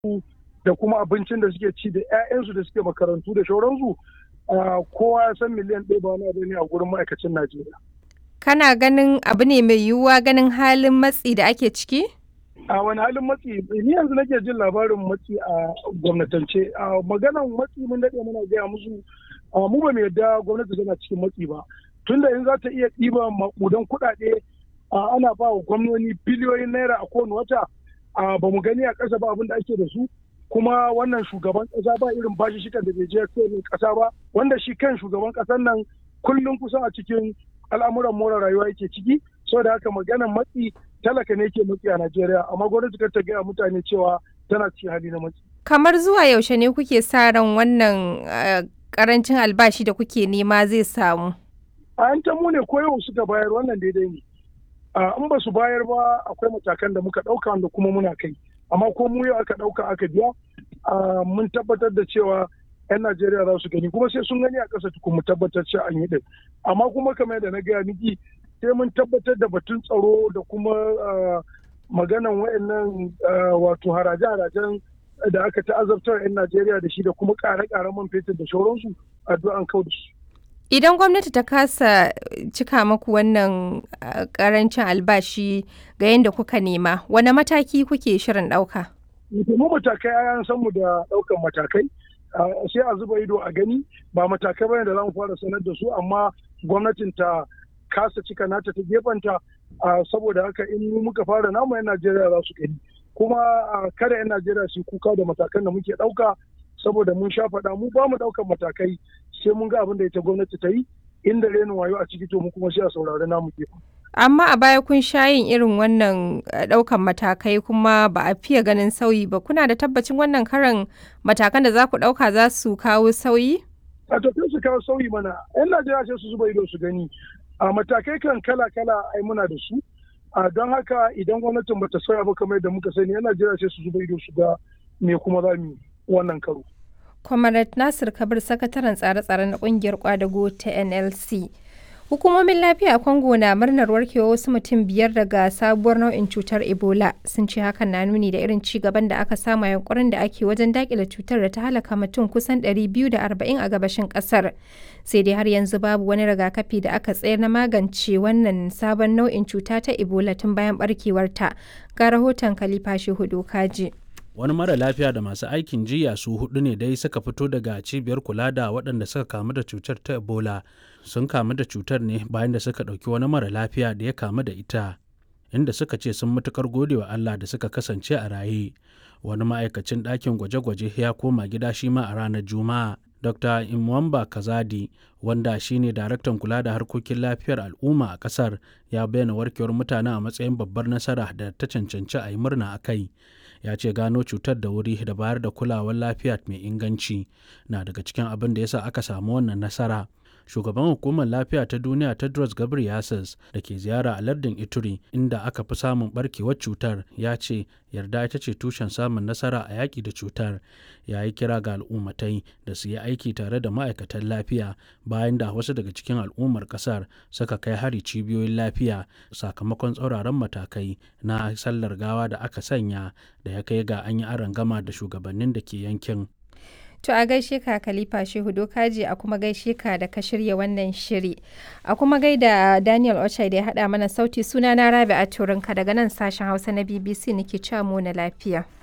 da kuma abincin da suke ci da 'ya'yansu da suke makarantu da shauransu kowa ya san miliyan ɗaya ba wani abu ne a gurin ma'aikacin Najeriya. Kana ganin abu ne mai yiwuwa ganin halin matsi da ake ciki? A wani halin matsi ni yanzu nake jin labarin matsi a gwamnatance a maganan matsi mun daɗe muna gaya musu mu ba mu yarda gwamnati tana cikin matsi ba tunda in za ta iya ɗiba maƙudan kuɗaɗe ana ba wa gwamnoni biliyoyin naira a kowane wata ba mu gani a ƙasa ba abin da ake da su kuma wannan shugaban ƙasa ba irin bashi shikan da bai je kowane ƙasa ba wanda shi kan shugaban ƙasar nan kullum kusan a cikin al'amuran more rayuwa yake ciki saboda haka maganan matsi talaka ne ke matsi a Najeriya amma gwamnati kar ta gaya mutane cewa tana cikin hali na matsi. Kamar zuwa yaushe ne kuke sa ran wannan karancin albashi da kuke nema zai samu? A yan mu ne ko yau suka bayar wannan daidai ne. In ba su bayar ba akwai matakan da muka ɗauka wanda kuma muna kai. Amma ko mu yau aka ɗauka aka biya mun tabbatar da cewa 'yan Najeriya za su gani kuma sai sun gani a ƙasa tukun mu tabbatar cewa an yi ɗin. Amma kuma kamar yadda na gaya miki sai mun tabbatar da batun tsaro da kuma maganan wayannan wato haraje-harajen da aka ta'azabtar 'yan Najeriya da shi da kuma ƙare-ƙaren man fetur da shauransu addu'an kau da su. Idan gwamnati ta kasa cika maku wannan karancin albashi ga yadda kuka nema, wane mataki kuke shirin ɗauka? Mu matakai an san mu da ɗaukan matakai. sai a zuba ido a gani ba matakai bane da za mu fara sanar da su amma gwamnatin ta kasa cika nata ta gefanta saboda haka in muka fara namu 'yan Najeriya za su gani kuma kada 'yan Najeriya su kuka da matakan da muke ɗauka saboda mun sha faɗa mu ba mu ɗaukan matakai sai mun ga abin da ita gwamnati ta yi inda renin wayo a ciki to mu kuma sai a saurari namu gefen. Amma a baya kun sha yin irin wannan ɗaukan matakai kuma ba a fiye ganin sauyi ba. Kuna da tabbacin wannan karan matakan da za ku ɗauka za su kawo sauyi? A tafiya su kawo sauyi mana. 'Yan Najeriya sai su zuba ido su gani. A matakai kan kala-kala ai muna da su. A don haka idan gwamnatin bata sauya ba kamar yadda muka sani 'yan Najeriya sai su zuba ido su ga me kuma za mu wannan karo. Comrade Nasir Kabir sakataren tsare-tsare na kungiyar kwadago ta NLC. Hukumomin lafiya a Congo na murnar warkewa wasu mutum biyar daga sabuwar nau'in cutar Ebola sun ce hakan na nuni da irin ci gaban da aka samu yankurin da ake wajen dakile cutar da ta halaka mutum kusan 240 a gabashin kasar. Sai dai har yanzu babu wani rigakafi da aka tsayar na magance wannan sabon nau'in cuta ta Ebola tun bayan barkewarta. Ga rahoton Khalifa Shehu Kaji. wani mara lafiya da masu aikin jiya su hudu ne dai suka fito daga cibiyar kula da waɗanda suka kamu da cutar ta ebola sun kamu da cutar ne bayan da suka ɗauki wani mara lafiya da ya kamu da ita inda suka ce sun matukar gode wa allah da suka kasance a raye wani ma'aikacin ɗakin gwaje-gwaje ya koma gida shi ma a ranar juma'a dr imwamba kazadi wanda shine daraktan kula da harkokin lafiyar al'umma a kasar ya bayyana warkewar mutane a matsayin babbar nasara da ta cancanci a yi murna a kai ya ce gano cutar da wuri da bayar da kulawar lafiya mai inganci na daga cikin abin da yasa aka samu wannan nasara shugaban hukumar lafiya ta duniya tedros ghebreyesus da ke ziyara a lardin ituri inda aka fi samun barkewar cutar ya ce yarda ita ce tushen samun nasara a yaƙi da cutar ya yi kira ga al'ummatai da su yi aiki tare da ma'aikatan lafiya bayan da wasu daga cikin al'ummar ƙasar suka kai hari cibiyoyin lafiya sakamakon tsauraran matakai na sallar gawa da aka sanya da ya kai ga an yi gama da shugabannin da ke yankin To a gaishe ka Khalifa Shehu Dokaji a kuma gaishe ka da ka shirya wannan shiri. A kuma gaida Daniel Ochai da ya haɗa mana sauti suna na Rabi a Turinka daga nan sashen Hausa na BBC nake cewa mu na lafiya.